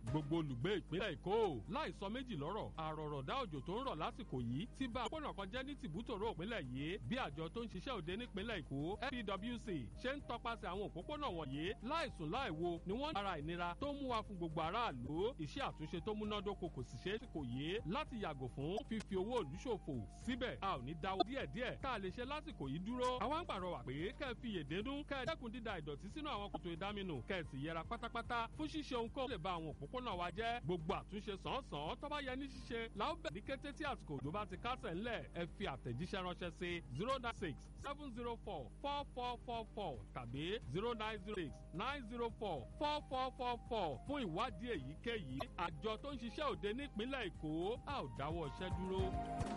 gbogbo olùgbé ìpínlẹ̀ èkó láì sọ méjì lọ́rọ̀ àrọ̀rọ̀dá òjò tó ń rọ̀ lásìkò yìí ti bá òpópónà kan jẹ́ ní tìbútòrò ìpínlẹ̀ yìí bí àjọ tó ń ṣiṣẹ́ òde nípínlẹ̀ èkó fpwc ṣe ń tọpasẹ̀ àwọn òpópónà wọ̀nyí láìsùn láìwo ni wọ́n ara ìnira tó mú wa fún gbogbo aráàlú iṣẹ́ àtúnṣe tó múnádóko kò sì ṣeé kò yé láti yàgò fún fífi owó ìlú ṣòfò síbẹ̀ a ò ní dáwọ́ díẹ̀díẹ̀ tá a lè ṣe lásìkò yìí dúró àwa ń pàrọwà pé kẹ́ ẹ fi yèdénú kẹ́ ẹ dẹ́kun dída ìdọ̀tí sínú àwọn kòtò ìdáminù kẹ́ ẹ sì yẹra pátápátá fún ṣíṣe ohunkóhun lè ba àwọn òpópónà wa jẹ́ gbogbo àtúnṣe sàn-án tó bá yẹ ní ṣíṣe la ó bẹ̀ ní kété tí àsìkò òjò bá ti kásẹ̀ ńlẹ̀ ẹ fi àtẹ̀jíṣẹ́ ránṣẹ́ sí zero nine six seven zero four four four four four tàbí zero nine zero six nine zero four four four four four fún ìwádìí èyíkéyìí àjọ tó ń ṣiṣẹ́ òde nípínlẹ̀ èkó a ò dáwọ́ iṣẹ́ dúró.